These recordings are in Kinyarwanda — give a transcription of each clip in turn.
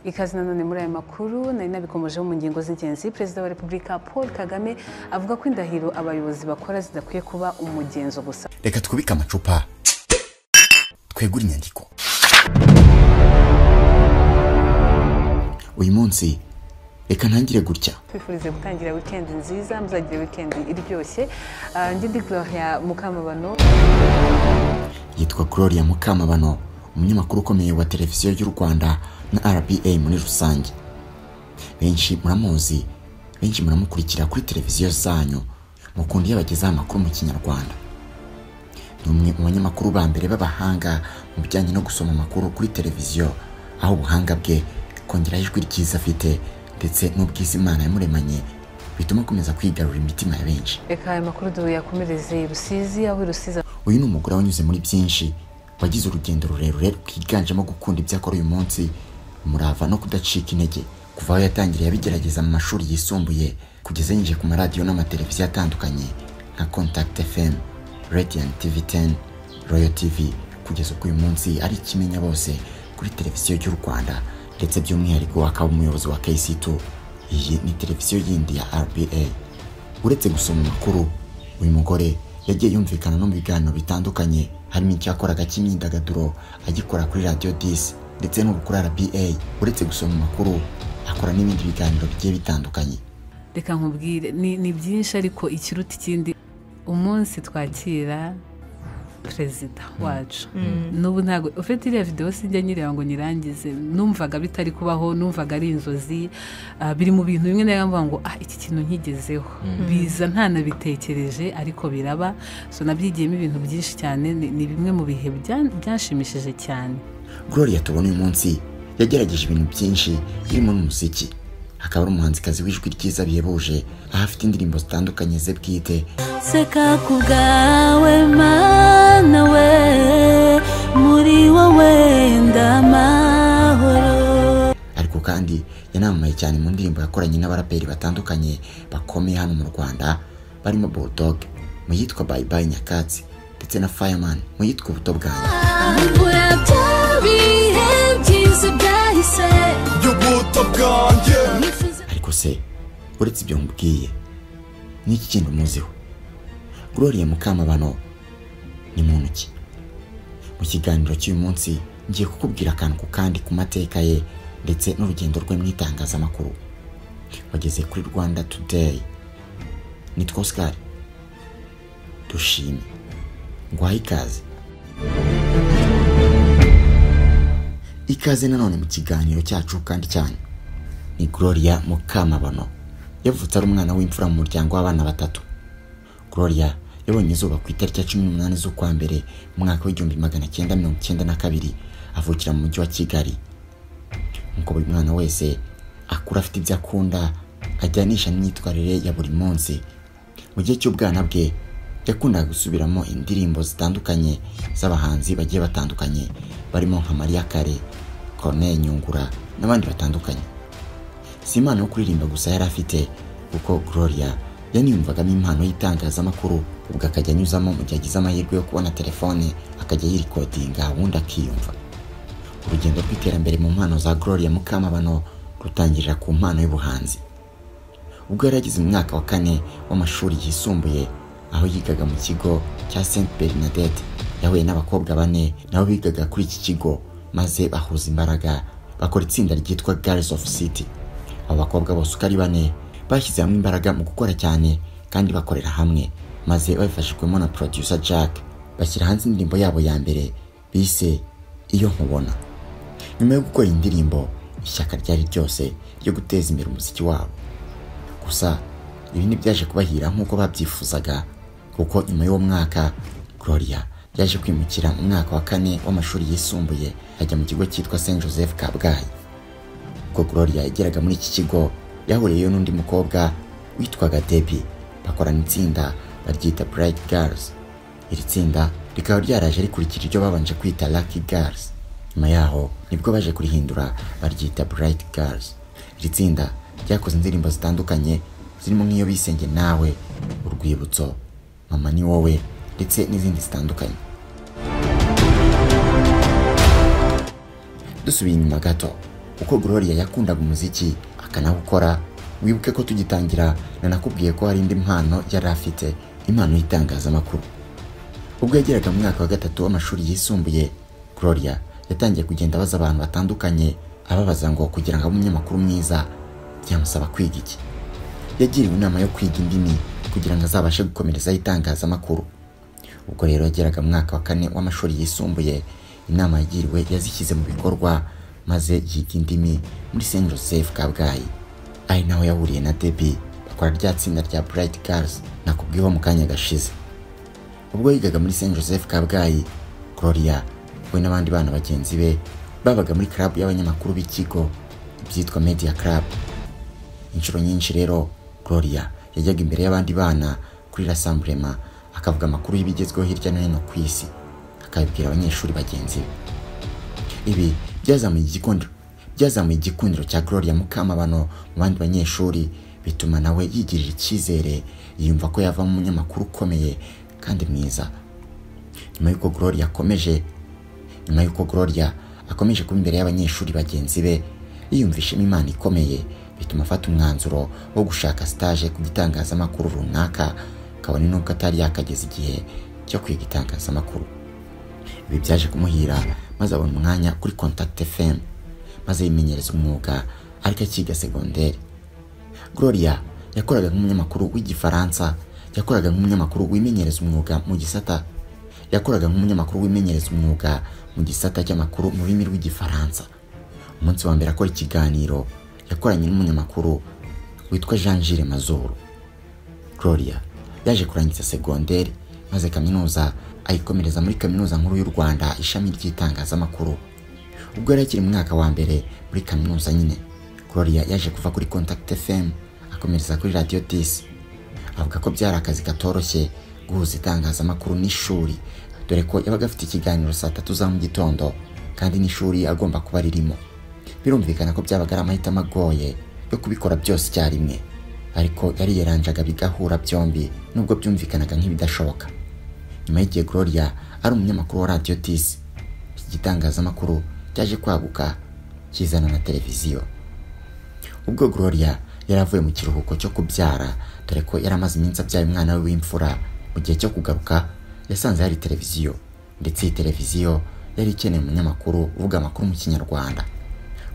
ikaze nanone muri aya makuru nari nabikomejeho mu ngingo z'ingenzi perezida wa repubulika paul kagame avuga ko indahiro abayobozi bakora zidakwiye kuba umugenzo gusa reka twubike amacupa twegure inyandiko uyu munsi reka ntangire gutya twifurize gutangira wikendi nziza muzagire wikendi iryoshye Ah, njye ndi gloria mukamabano yitwa gloria mukamabano umunyamakuru ukomeye wa televiziyo y'u rwanda na rba muri rusange benshi muramuzi benshi muramukurikira kuri televiziyo zanyu mukunda iyo bagezaho amakuru mu kinyarwanda ni umwe mu banyamakuru ba mbere b'abahanga mu bijyanye no gusoma amakuru kuri televiziyo aho ubuhanga bwe kongeraho ijwi ryiza afite ndetse n'ubwiza imana yamuremanye bituma akomeza kwigarura imitima ya benshi reka aya makuru duyakomereze i rusizi aho i rusizi uyu ni umugore wanyuze muri byinshi wagize urugendo rurerure rwiganjemo gukunda ibyo akora uyu munsi umurava no kudacika intege kuva aho yatangiriye abigerageza mu mashuri yisumbuye kugeza yinjiye ku maradiyo n'amateleviziyo atandukanye nka contact fm radiant tv 10 royal tv kugeza ubwo uyu munsi ari ikimenya bose kuri televiziyo y'u rwanda ndetse by'umwihariko akaba umuyobozi wa kc2 iyi ni televiziyo yindi ya rba uretse gusoma amakuru uyu mugore yagiye yumvikana no mu biganiro bitandukanye harimo icyo yakoraga cy'imyidagaduro agikora kuri radiyo disi ndetse n'ubu kuri rba uretse gusoma amakuru akora n'ibindi biganiro bigiye bitandukanye reka nkubwire ni ni byinshi ariko ikiruta ikindi umunsi twakira perezida wacu n'ubu ntabwo ufite iriya videwo sinjya nyireba ngo nyirangize numvaga bitari kubaho numvaga ari inzozi ah, biri mu bintu bimwe nawe mvuga ngo ah iki kintu nkigezeho biza ntanabitekereje ariko biraba so nabyigiyemo ibintu byinshi cyane ni ni bimwe mu bihe bya- byanshimishije cyane gloria tubona uyu munsi yagerageje ibintu byinshi birimo n'umuziki akaba ari umuhanzikazi w'ijwi ryiza bihebuje aho afite indirimbo zitandukanye ze bwite seka ku bwawe mana we muri wowe ndamahoro ariko kandi yanamamaye cyane mu ndirimbo yakoranye n'abaraperi batandukanye bakomeye hano mu rwanda barimo bulldog mu yitwa bye bye nyakatsi ndetse na fireman mu yitwa ubuto bwanjye imvura byabihe byiza byahise y'ubuto bwanjye nifuza ariko se uretse ibyo mubwiye n'iki kindi umuziho gloria mukamabano ni muntu ki mu kiganiro cy'uyu munsi ngiye kukubwira akantu ku kandi ku mateka ye ndetse n'urugendo rwe mu itangazamakuru wageze kuri rwanda today nitwa oscar dushime nguhaye ikaze ikaze nanone mu kiganiro cyacu kandi cyane ni gloria mukamabano yavutse ari umwana w'imfura mu muryango w'abana batatu gloria yabonye izuba ku itariki ya cumi n'umunani z'ukwa mbere mu mwaka w'igihumbi magana cyenda mirongo icyenda na kabiri avukira mu mujyi wa kigali nk'uko buri mwana wese akura afite ibyo akunda ajyanisha n'imyitwarire ya buri munsi mu gihe cy'ubwana bwe yakundaga gusubiramo indirimbo zitandukanye z'abahanzi bagiye batandukanye barimo nka mariya kare corneille nyungura n'abandi batandukanye si impano yo kuririmba gusa yari afite kuko gloria yaniyumvagamo impano y'itangazamakuru ubwo akajya anyuzamo mu gihe agize amahirwe yo kubona telefone akajya yirikodinga ubundi akiyumva urugendo rw'iterambere mu mpano za gloria mukamabano rutangirira ku mpano y'ubuhanzi ubwo yari ageze mu mwaka wa kane w'amashuri yisumbuye aho yigaga mu kigo cya st bernadette yahuye n'abakobwa bane nabo bigaga kuri iki kigo maze bahuza imbaraga bakora itsinda ryitwa girls of city abo bakobwa bose uko ari bane bashyize hamwe imbaraga mu gukora cyane kandi bakorera hamwe maze babifashijwemo na producer jack bashyira hanze indirimbo yabo ya mbere bise iyo nkubona nyuma yo gukora iyi ndirimbo ishyaka ryari ryose ryo guteza imbere umuziki wabo gusa ibi ntibyaje kubahira nk'uko babyifuzaga kuko nyuma y'uwo mwaka gloria yaje kwimukira mu mwaka wa kane w'amashuri yisumbuye ajya mu kigo cyitwa st joseph kabgayi ubwo gloria yageraga muri iki kigo yahuriyeyo n'undi mukobwa witwaga debi bakorana itsinda baryita bright girls iri tsinda rikaba ryaraje rikurikira iryo babanje kwita lucky girls nyuma yaho nibwo baje kurihindura baryita bright girls iri tsinda ryakoze indirimbo zitandukanye zirimo nk'iyo bisenge nawe urwibutso mama ni wowe ndetse n'izindi zitandukanye dusubiye inyuma gato uko gloria yakundaga umuziki akanawukora wibuke ko tugitangira nanakubwiye ko hari indi mpano yari afite impano y'itangazamakuru ubwo yageraga mu mwaka wa gatatu w'amashuri yisumbuye gloria yatangiye kugenda abaza abantu batandukanye ababaza ngo kugira ngo abe umunyamakuru mwiza byamusaba kwiga iki yagiriwe inama yo kwiga indimi kugira ngo azabashe gukomerezaho itangazamakuru ubwo rero yageraga mu mwaka wa kane w'amashuri yisumbuye inama yagiriwe yazishyize mu bikorwa maze yiga indimi muri Saint Joseph Kabgayi ari naho yahuriye na Debbie bakora rya tsinda rya Bright Girls nakubwiyeho mu kanya gashize ubwo yigaga muri Saint Joseph Kabgayi Gloria we n'abandi bana bagenzi be babaga muri club y'abanyamakuru b'ikigo ibyitwa Media Club inshuro nyinshi rero Gloria yajyaga imbere y'abandi bana kuri Rassemblement akavuga amakuru y'ibigezweho hirya no hino ku isi akabibwira abanyeshuri bagenzi be ibi byazamuye igikundiro byazamuye igikundiro cya Gloria Mukamabano mu bandi banyeshuri bituma nawe yigirira icyizere yiyumva ko yavamo umunyamakuru ukomeye kandi mwiza nyuma y'uko Gloria akomeje nyuma y'uko Gloria akomeje kuba imbere y'abanyeshuri bagenzi be yiyumvishemo imana ikomeye bituma afata umwanzuro wo gushaka stage ku gitangazamakuru runaka kabone n'ubwo atari yakageza igihe cyo kwiga itangazamakuru ibi byaje kumuhira maze abona umwanya kuri contact fm maze yimenyereza umwuga ariko akiga segonderi gloria yakoraga nk'umunyamakuru w'igifaransa yakoraga nk'umunyamakuru wimenyereza umwuga mu gisata yakoraga nk'umunyamakuru wimenyereza umwuga mu gisata cy'amakuru mu rurimi rw'igifaransa umunsi wa mbere akora ikiganiro yakoranye n'umunyamakuru witwa jean gilles mazuru gloria yaje kurangiza segonderi maze kaminuza ayikomereza muri kaminuza nkuru y'u rwanda ishami ry'itangazamakuru ubwo yari akiri mu mwaka wa mbere muri kaminuza nyine gloria yaje kuva kuri contact fm akomereza kuri radio 10 avuga ko byari akazi katoroshye guhuza itangazamakuru n'ishuri dore ko yabaga afite ikiganiro saa tatu za mu gitondo kandi n'ishuri agomba kuba ririmo birumvikana ko byabaga ari amahitamo agoye yo kubikora byose icyarimwe ariko yari yaranjaga bigahura byombi nubwo byumvikanaga nk'ibidashoboka nyuma y'igihe gloria ari umunyamakuru wa radio tisi iki gitangazamakuru cyaje kwaguka kizana na televiziyo ubwo gloria yari avuye mu kiruhuko cyo kubyara dore ko yari amaze iminsi abyaye umwana we w'imfura mu gihe cyo kugaruka yasanze hari televiziyo ndetse iyi televiziyo yari ikeneye umunyamakuru uvuga amakuru mu kinyarwanda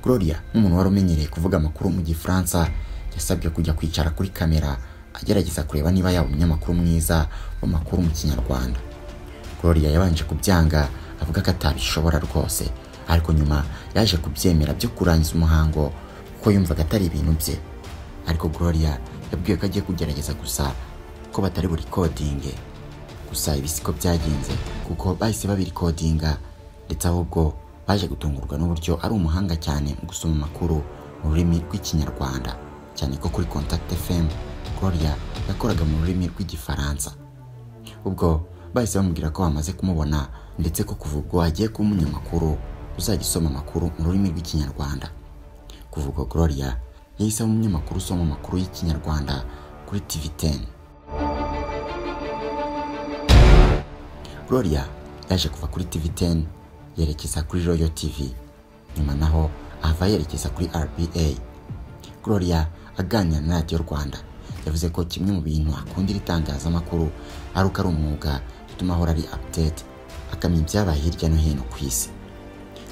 gloria nk'umuntu wari umenyereye kuvuga amakuru mu gifaransa yasabwe kujya kwicara kuri kamera agerageza kureba niba yaba umunyamakuru mwiza w'amakuru mu kinyarwanda gloria yabanje kubyanga avuga ko atabishobora rwose ariko nyuma yaje kubyemera byo kurangiza umuhango kuko yumvaga atari ibintu bye ariko gloria yabwiwe ko agiye kugerageza gusa ko batari burikodinge gusa ibi siko byagenze kuko bahise babirikodinga ndetse ahubwo baje gutungurwa n'uburyo ari umuhanga cyane mu gusoma amakuru mu rurimi rw'ikinyarwanda cyane ko kuri contact fm gloria yakoraga mu rurimi rw'igifaransa ubwo bahise bamubwira ko bamaze kumubona ndetse ko kuva ubwo agiye kuba umunyamakuru uzajya usoma amakuru mu rurimi rw'ikinyarwanda kuva ubwo gloria yahise aba umunyamakuru usoma amakuru y'ikinyarwanda kuri tv 10 Gloria yaje kuva kuri TV 10 yerekeza kuri Royal TV nyuma naho ahava yerekeza kuri RBA Gloria aganira na Radio Rwanda yavuze ko kimwe mu bintu akundira itangazamakuru ari uko ari umwuga bituma ahora ari update akamenya ibyabaye hirya no hino ku isi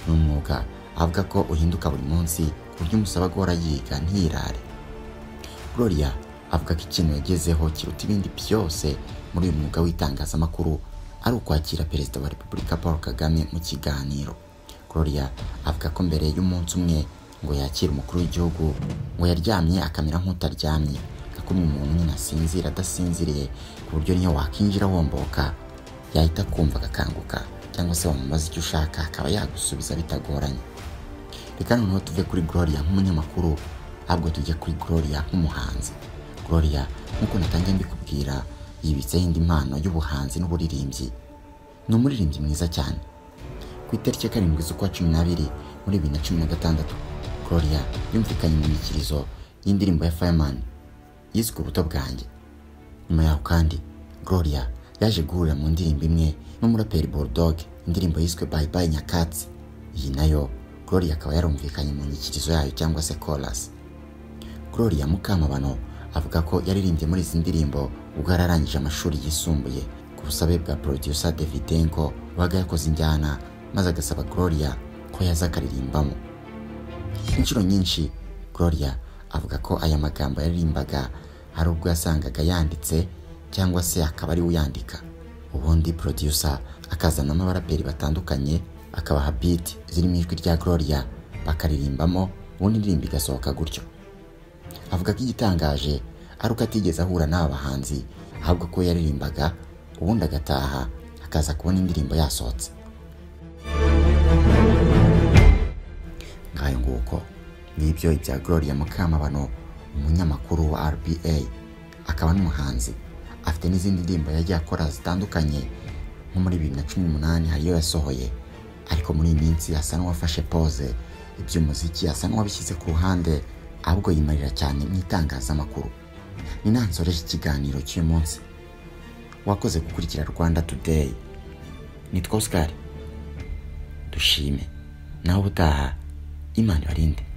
ni umwuga avuga ko uhinduka buri munsi ku buryo umusaba guhora yiga ntiyirare Gloria avuga ko ikintu yagezeho kiruta ibindi byose muri uyu mwuga w'itangazamakuru ari ukwakira perezida wa repubulika paul kagame mu kiganiro gloria avuga ko mbere y'umunsi umwe ngo yakire umukuru w'igihugu ngo yaryamye akamera nk'utaryamye akumwe umuntu nyine asinzira adasinziriye ku buryo niyo wakinjira womboka yahita kumva agakanguka cyangwa se wamubaza icyo ushaka akaba yagusubiza bitagoranye reka noneho tuve kuri gloria nk'umunyamakuru ahubwo tujye kuri gloria nk'umuhanzi gloria nk'uko natangiye mbikubwira yibitseho indi mpano y'ubuhanzi n'uburirimbyi ni umuririmbyi mwiza cyane ku itariki ya karindwi z'ukwa cumi n'abiri muri bibiri na cumi na gatandatu gloria yumvikanye inyikirizo y'indirimbo ya fireman yiswe ubuto bwanjye nyuma yaho kandi gloria yaje guhurira mu ndirimbo imwe n'umuraperi bulldog indirimbo yiswe bye bye nyakatsi iyi nayo gloria akaba yarumvikanye mu nyikirizo yayo cyangwa se chorus gloria mukamabano avuga ko yaririmbye muri izi ndirimbo ubwo yari arangije amashuri yisumbuye ku busabe bwa producer davidenko wabaga yakoze injyana maze agasaba gloria ko yaza akaririmbamo inshuro nyinshi gloria avuga ko aya magambo yaririmbaga hari ubwo yasangaga yanditse cyangwa se akaba ari we uyandika ubundi producer akazanamo abaraperi batandukanye akabaha beat ziri mu ijwi rya gloria bakaririmbamo ubundi indirimbo igasohoka gutyo avuga ko igitangaje ari uko atigeze ahura n'aba bahanzi ahubwo ko yaririmbaga ubundi agataha akaza kubona indirimbo yasohotse ngayo nguko ngibyo ibya Gloria Mukamabano umunyamakuru wa RBA akaba n'umuhanzi afite n'izindi ndirimbo yagiye akora zitandukanye nko muri bibiri na cumi n'umunani hari iyo yasohoye ariko muri iyi minsi asa n'uwafashe pose iby'umuziki asa n'uwabishyize ku ruhande ahubwo yimarira cyane mu itangazamakuru ni nansoreje ikiganiro cy'uyu munsi wakoze gukurikira rwanda today nitwa oscar dushime nawe ubutaha imana ibarinde